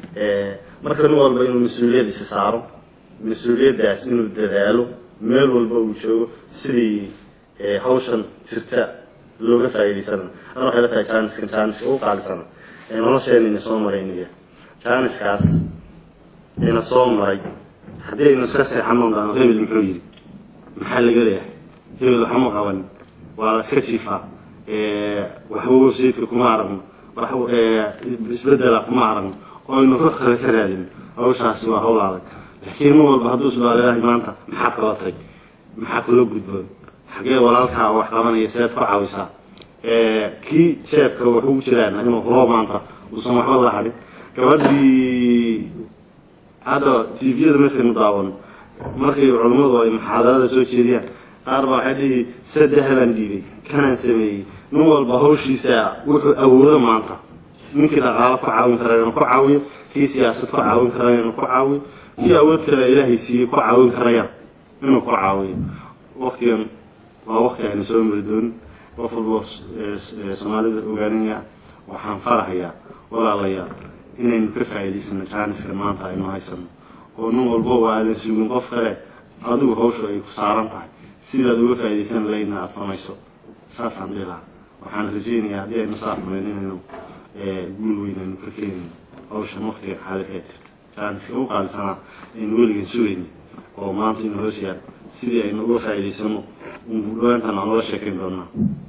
[SPEAKER 9] marka nin walba inuu mas-uuliyadiisa saaro mas-uuliyaddaas inuu dadaalo meel walba uu joogo sidii hawshan jirta looga faa'iidaysana ana waxay la tahay jaaniskan jaaniska ugu qaalisana nolosheena ina soo maray iniga jaaniskaas ina soo maray haddii aynu iska seexano dhano hebel muxuu yidhi maxaa laga leeyahay hebel waxma qaban waa la iska jiifaa waxba websaytka kuma aragno wax isbedela kuma aragno oo aynu ruux kale ka raadin hawshaasi waa hawl adag laakiin nin walba hadduu isbaaleelahay maanta maxaa qabatay maxaa kula gudboon xagee walaalkaa wax qabanaya seed ku caawisaa kii jeebka wax ugu jiraan inuu hubo maanta uusan waxba la hadhin gabadhii hadda tviyada markaynu daawano markay culummadu ay muxaadarada soo jeediyaan qaar baa waxay dhihi saddex baan dhiibay kanaan sameeyey nin walba hawshiisa wuxuu awoodo maanta ninkii dhaqaalo ku caawin kara inuu ku caawiyo kii siyaasad ku caawin karaya inuu ku caawiyo kii awood kale ilaahay siiyey ku caawin karaya inuu ku caawiyo waqtigan waa waqti aynu soo mari doonin qof walba soomaalida ogaanaya waxaan farahayaa walaalayaal inaynu ka faa'iidaysano jaaniska maanta aynu haysano oo nin walba waa aadan sugin qof kale adigu hawshu ay ku saaran tahay sidaad uga faa'iidaysan lahaydna aada samayso saasaan dhihi lahaa waxaan rajaynayaa haddii aynu saas samayn inaynu guul weyn aynu ka keenayno hawshan waqtigan xaadirka jirta jaaniska ugu qaalisanaa aynu weligan sugayna oo maanta inu hoos yaal sidii aynu uga faa'iidaysano dhawaantan aan uga sheekayn doonaa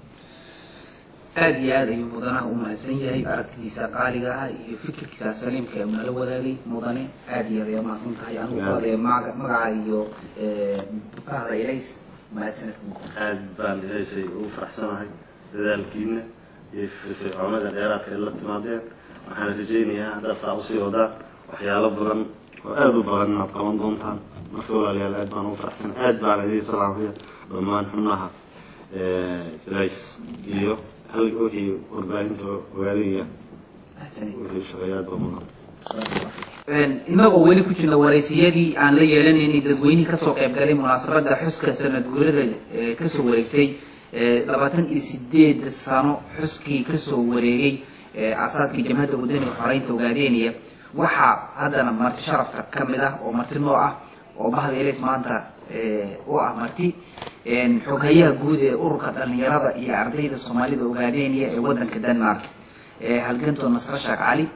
[SPEAKER 7] aada iyo aada ayuu mudanaha u mahadsan yahay aragtidiisa qaaliga ah iyo fikirkiisa saliimka ee nala wadaagay mudane aada iyo aad ay umahadsan tahay anigu qaadaya maga magaca iyo bahda ilays mahadsanadka
[SPEAKER 9] aad baan ilaysay ugu faraxsanahay dadaalkiina iyo firfircoonada dheeraadka ay la timaadeen waxaan rajaynayaa haddaad saa usii wadaan waxyaalo badan oo aada u badan inaad qaban doontaan marka walaalayaal aad baan ugu faraxsanahay aad baan idin salaamaya dhammaan xubnaha ilays iyo hal wixii warbaahinta ogaadaya wixii shaqeeyaad baa mudan
[SPEAKER 7] inagoo weli ku jirna wareysiyadii aan la yeelanaynay dadweynihii kasoo qayb galay munaasabadda xuska sanad guurada ee kasoo wareegtay labaatan iyo sideed sano xuskii kasoo wareegay asaaskii jamhadda wadaniga xoreynta ogaadeynaya waxaa haddana marti sharafta ka mid ah oo marti noo ah oo bahda elis maanta u ah marti xoghayaha guud ee ururka dhalinyarada iyo ardayda soomaalida ogaadeynaya ee wadanka denmark halganto nasre sheekh cali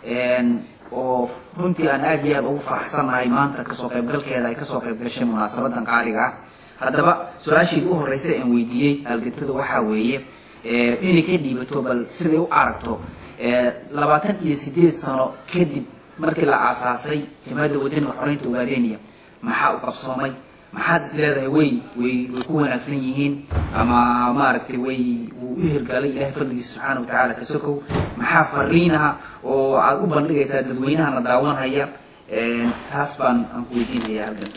[SPEAKER 7] oo runtii aan aada iyo aada ugu faraxsannahay maanta kasoo qaybgalkeeda ay kasoo qayb gashay munaasabadan qaaliga ah haddaba su-aasheed u horeysa aan weydiiyey halgantada waxaa weeye inay ka dhiibato bal siday u aragto labaatan iyo sideed sano kadib markii la aasaasay jamhadda wadaniga xoreynta ogaadeynaya maxaa u qabsoomay maxaad is leedahay way way way ku wanaagsan yihiin ama maaragtay way wuu u hirgalay ilahay fadligiisa subxaana watacaala ka sokow maxaa fariinaha oo aada u bandhigaysaa dadweynahana daawanhaya taas baan aan ku weydiinaya halganto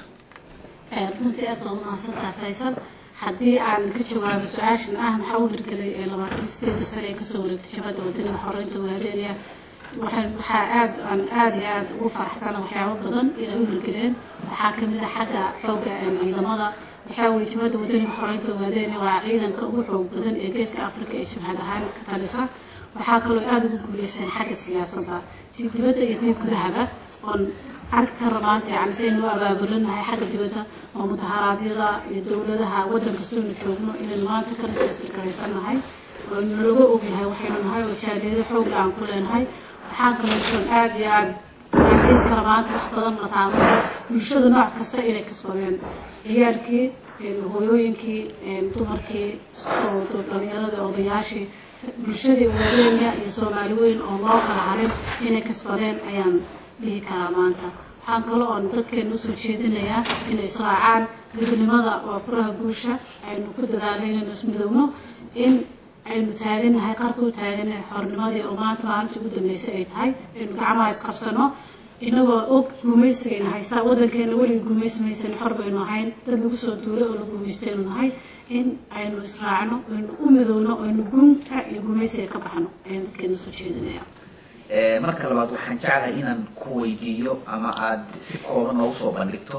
[SPEAKER 6] runtii aad baad umahadsantaha faysal haddii aan ka jawaabo su-aashan ah maxaa u hirgelay ee labaatan sideeda sane ee kasoo wareegtay jabhadda wadaniga xoreynta ogaadeynaya waxaa aad aan aada iyo aada ugu faraxsana waxyaabo badan inay u hirgeleen waxaa kamid a xagga xoogga ciidamada waxaa weye jabhadda wadaniga xoreynta ogaadeynaya waa ciidanka ugu xoog badan ee geeska africa ee jabhad ahaan ka talisa waxaa kaloo aada ugu guuleysteen xagga siyaasadda tii dibadda iyo tii gudahaba oon arki kara maanta yani saynu u abaabulinahay xagga dibadda oo mudaharaadyada iyo dowladaha waddan kastoonu joogno inaynu maanta ka rajaysta garaysanahay oo nalaga ogyahay waxaynu nahay oo jaaliyado xoogga aan ku leenahay waxaa kaloo jiran aada iyo aada dhihi kara maanta wax badan la taabanayo bulshada nooc kasta inay kasbadeen ciyaalkii hooyooyinkii dumarkii iskusoo dhalinyaradii odayaashii bulshadii waaweenya iyo soomaali weyn oo loo kala harin inay kasbadeen ayaan dhihi karaa maanta waxaan kaloo oon dadkeena usoo jeedinayaa inay israacaan gudnimada oo furaha guusha aynu ku dadaalay inaynu ismidowno in aynu taaganahay qarka u taaganahay xornimadii oo maanta maalintii ugu dambeysay ay tahay aynu gacmaha isqabsano inagoo og gumaysigayna haystaa waddankeena weligii gumaysamaysan xor baynu ahayn dad lagu soo duulay oo la gumaystaynu nahay in aynu israacno aynu u midowno aynu gunta iyo gumaysiga ka baxno ayaan dadkeena usoo jeedinaya
[SPEAKER 7] marka labaad waxaan jeclahay inaan ku weydiiyo ama aada si kooban noogu soo bandhigto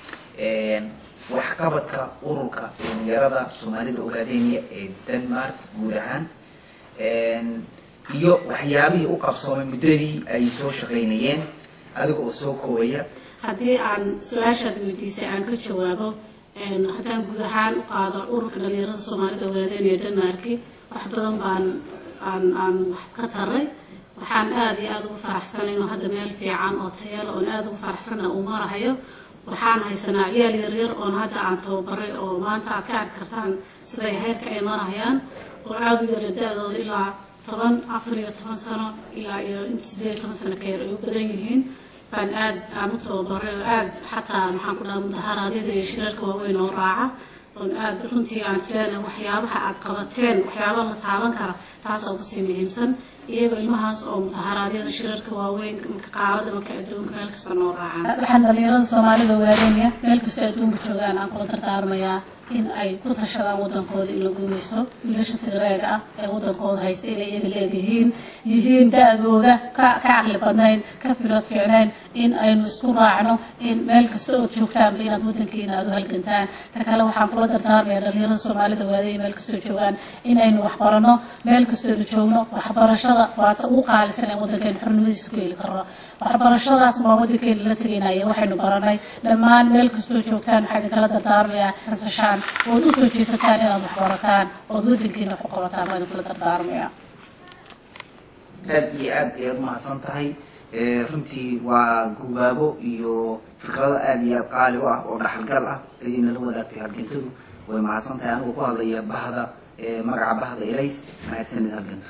[SPEAKER 7] waxqabadka ururka dhalinyarada soomaalida ogaadeynaya ee denmark guud ahaan iyo waxyaabihii u qabsoomay muddadii ay soo shaqaynayeen adiga oo soo koobaya
[SPEAKER 6] haddii aan su-aashaad weydiisay aan ka jawaabo haddaan guud ahaan u qaado ururka dhalinyarada soomaalida ogaadeen iyo denmarki wax badan baan aan aan wax ka taray waxaan aada iyo aada ugu faraxsanay inuu hadda meel fiican oo tayala oon aada ugu faraxsana uu marahayo waxaan haysanaa ciyaal yaryar oon hadda aan tababaray oo maanta aad ka arki kartaan siday heerka ay marahayaan oo aada u yara da-dooda ilaa toban afar iyo toban sano ilaa iyo inta sideed iyo toban sano ka yar ay u badan yihiin baan aad aan u tababaray oo aad xataa maxaan ku dhaha mudaharaadyada iyo shirarka waaweyn oo raaca oon aad runtii aan isleena waxyaabaha aad qabateen waxyaaba la taaban kara taasoo kusii muhiimsan iyagoo ilmahaas oo mudaharaadyada shirarka waaweyn marka qaarada marka adduunka meel kasta noo raacaan waxaan dhalinyarada soomaalida waadeynaya meel kastoo adduunka joogaan aan kula dardaarmayaa in ay ku tashadaan wadankooda in la guulaysto wiilasha tigreega ah ee wadankooda haysta inay iyaga leegyihiin yihiin da-dooda ka ka caqli badnayn ka fikrad fiicnayn in aynu isku raacno in meel kasta ood joogtaanba inaad wadankiina aad u halgantaan ta kale waxaan kula dardaarmaya dhalinyarada soomaalida waadeeya meel kastoo joogaan in aynu waxbarano meel kastoonu joogno waxbarashada waata ugu qaalisan ee wadankeenu xornimadiisa ku heli karno waxbarashadaas waa wadankeena la tegaynaya waxaynu baranay dhammaan meel kastoo joogtaan waxaa idinkala dardaarmayaa nasashaan ood u soo jeesataan inaad waxbarataan ood wadankeena wax u qabataan waa idinkula dardaarmaya
[SPEAKER 7] aad iyo aad ayaad umahadsan tahay runtii waa gubaabo iyo fikrado aad iyo aad qaali u ah oo dhaxalgal ah ayayna la wadaagtay halgantadu way mahadsan tahay anigoo ku hadlaya bahda magaca bahda elays mahadsanid halgantu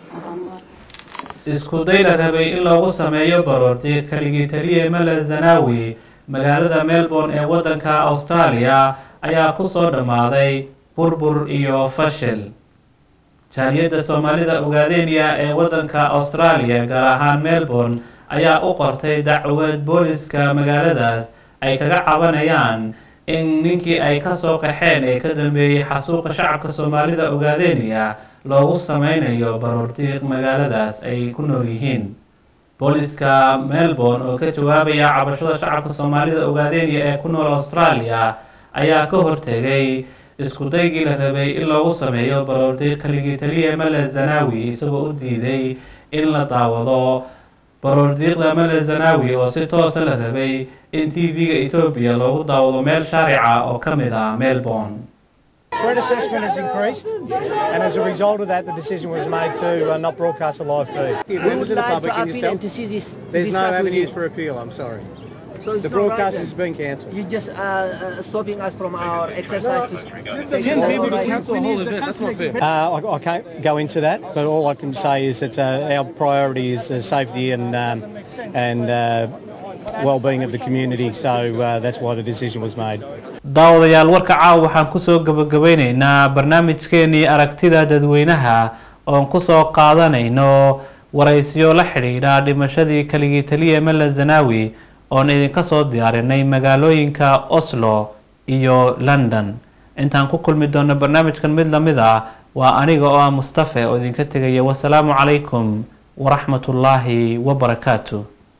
[SPEAKER 1] isku day la rabay in loogu sameeyo baroorti keligii taliye mele zanawi magaalada melbourne ee waddanka australia ayaa kusoo dhammaaday burbur iyo fashil jaaliyadda soomaalida ogaadeniya ee waddanka australia gaar ahaan melbourne ayaa u qortay dacwad booliska magaaladaas ay kaga cabanayaan in ninkii ay kasoo qaxeen ee ka dambeeyey xasuuqa shacabka soomaalida ogaadeniya loogu sameynayo baroordiiq magaaladaas ay ku nool yihiin booliska melbourne oo ka jawaabaya cabashada shacabka soomaalida ogaadeniya ee ku nool australia ayaa ka hortegay isku daygii la rabay in loogu sameeyo baroordiiq keligii taliya mele zanawi isagoo u diiday in la daawado baroordiiqda mele zanawi oo si toosa la rabay in t v-ga etoobiya loogu daawado meel shaarica oo ka mid ah melbourne
[SPEAKER 10] Threat assessment has increased, and as a result of that, the decision was made to uh, not broadcast a live feed.
[SPEAKER 11] We would like to appeal and to see this.
[SPEAKER 10] There's no
[SPEAKER 11] discuss with
[SPEAKER 10] avenues
[SPEAKER 11] you.
[SPEAKER 10] for appeal, I'm sorry.
[SPEAKER 11] So it's
[SPEAKER 10] The
[SPEAKER 11] not
[SPEAKER 10] broadcast
[SPEAKER 11] right
[SPEAKER 10] has been cancelled.
[SPEAKER 11] You just uh, uh, stopping us from our exercise. to
[SPEAKER 10] the
[SPEAKER 11] take
[SPEAKER 10] people
[SPEAKER 11] our
[SPEAKER 10] to
[SPEAKER 11] rights.
[SPEAKER 10] cancel the whole event. That's not fair. Uh, I, I can't go into that, but all I can say is that uh, our priority is uh, safety and um, and uh, well-being of the community. So uh, that's why the decision was made.
[SPEAKER 1] daawadayaal warka caawa waxaan kusoo gabagabeyneynaa barnaamijkeenii aragtida dadweynaha oon kusoo qaadanayno waraysiyo la xidhiidha dhimashadii keligii taliya mele zanawi oon idinka soo diyaarinay magaalooyinka oslo iyo london intaan ku kulmi doono barnaamijkan mid lamid ah waa aniga oo ah mustafe oo idinka tegaya wasalaamu calaykum waraxmatullaahi wabarakaatu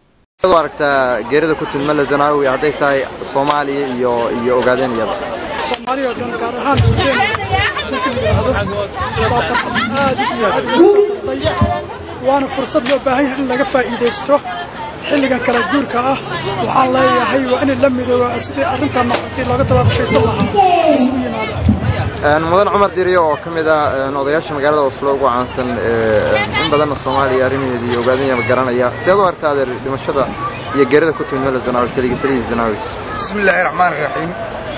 [SPEAKER 12] u aragtaa geerida ku timid mele zanaawi hadday tahay soomaaliya iyo iyo ogaadeniyaba
[SPEAKER 13] soomaaliya oo dhan gaar ahaan guudeen marka la yidhaahdo waa farxad aad iyo aad ugu soo kordhay waana fursad loo baahan yahay in laga faa'iidaysto xilligan kala guurka ah waxaan leeyahay waa in la midooba sidii arrintan noqotay looga tabaabashaysan lahaa isugu yimaada
[SPEAKER 12] mudan cumar diriyo oo ka mid ah odayaasha magaalada oslo ugu caansan in badanna soomaaliya arrimaheeda iyo ogaadanyaba garanaya seed u aragtaa adeer dhimashada iyo geerida ku timid mele zanaawi keligii taliyii zanaawi
[SPEAKER 14] bismi illaahi raxmaan raxiim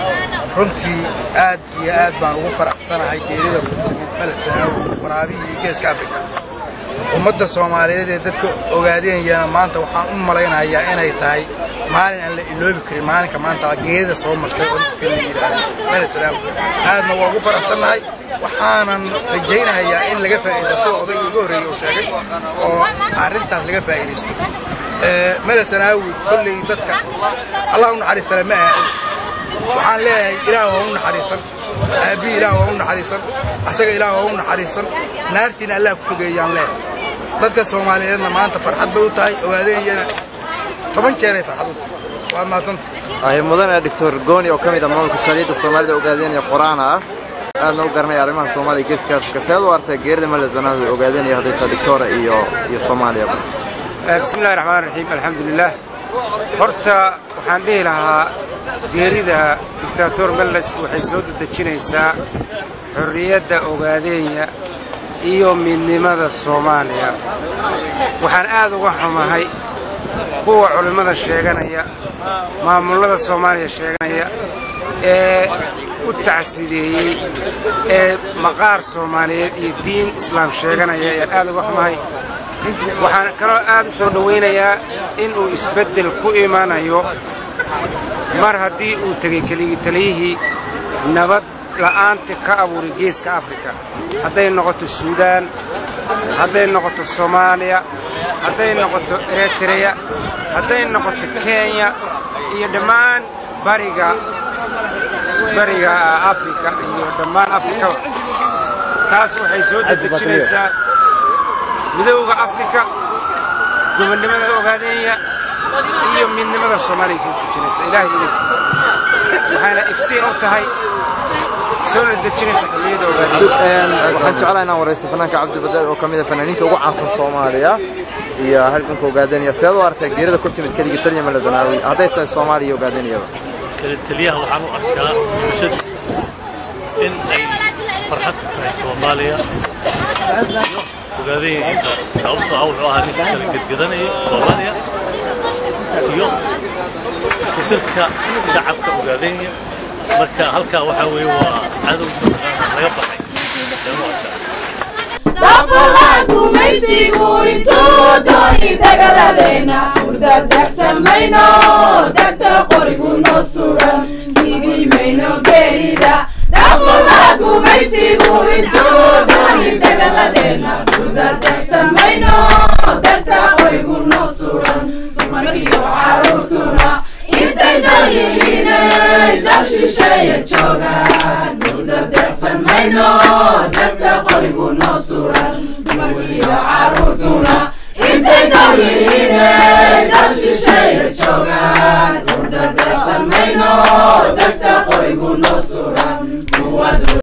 [SPEAKER 14] runtii aad iyo aad baan ugu faraxsanahay geerida ku timid mele zanaawi waraabihii geeska afrika ummadda soomaaliyeed ee dadka ogaadeenyana maanta waxaan u malaynayaa inay tahay maalin aan la iloobi karin maalinka maanta geerida soo martay oo dadka la yidhaahdo mele zanaawi aadna waa ugu faraxsannahay waxaanan rajaynayaa in laga faa'iidaysto sida odayga iga horreeyey uu sheegay oo arrintaas laga faa'iidaysto mele zanaawi kolley dadka allah u naxariistale ma ahan waxaan leeyahay ilaah waa u naxariisan aabbii ilaah waa u naxariisan asaga ilaah waa u naxariisan naartiina allah ku fogeeyaan leeyahay dadka soomaaliyeedna maanta farxad bay u tahay ogaadeeyana toban jeeray farxad u tahay waad mahadsanta
[SPEAKER 12] ahi mudane doctor gooni oo ka mid ah maamulka jaaliyadda soomaalida ogaadenaya qoraana ah aadna u garanaya arrimaha soomaaliya geeska afrika seed u artay geerida male zanaawi ogaadanaya hadday tahay victoria iyo iyo soomaaliyaba
[SPEAKER 15] bismi illahi raxmaan raxiim alxamdulilah horta waxaan dhihi lahaa geerida dictator meles waxay soo dedejinaysaa xorriyadda ogaadeenya iyo midnimada soomaaliya waxaan aad uga xumahay kuwa culimmada sheeganaya maamullada soomaaliya sheeganaya ee u tacsideeyey ee maqaar soomaaliyeed iyo diin islaam sheeganaya ayaan aad uga xumahay waxaan kaloo aad u soo dhowaynayaa inuu isbeddel ku imanayo mar haddii uu tegey keligii taliyihii nabad la'aanta ka abuuray geeska afrika hadday noqoto suudaan hadday noqoto soomaaliya hadday noqoto eritreya hadday noqoto kenya iyo dhammaan bariga bariga afrika iyo dhammaan afrikaba taas waxay soo dedejinaysaa midowda afrika gobonnimada ogaadeenya iyo midnimada soomaaliya soo dejinaysa ilaahay inagti waxayna iftiin u tahay soona dejinaysa xilliyada ogaadeenya
[SPEAKER 12] waxaan jeclahay inaan waraysto fanaanka cabdibadaal oo ka mid a fanaaniinta ugu caansan soomaaliya iyo halganka ogaadanaya seed u arkaa geerida ku timid keligii taliya male zanaawi hadday tahay soomaaliya iyo ogaadanayaba
[SPEAKER 16] taliyaha waxaan u arkaa bulshadiisa in ay farxad ku tahay soomaaliya iyo ogaadayinka sababtoo ah wuxuu ahaa ninka kala gedgedanaya soomaaliya iyo isku dirka shacabka ogaadanya marka halkaa waxaa weeye waa cadow mataqaana laga baxay ayaan u arkaa
[SPEAKER 17] gumaysigu intuu dooni dagaladeena urdadagsamayno dagta qorigu noo suran gidimayno geerida dafula gumaysigu intuu dooni dagaladeena urdadagsamayno dagta qorigu noo suran dumarkiyo caruurtuna intay dalyihiinay dal shisheeye joogaan urdadagsamayno dagta qorigu noo suran dumarkiyo caruurtuna intay dalyihiinay dal shisheeye joogaan urdadagsamayno dagta qorigu noo suran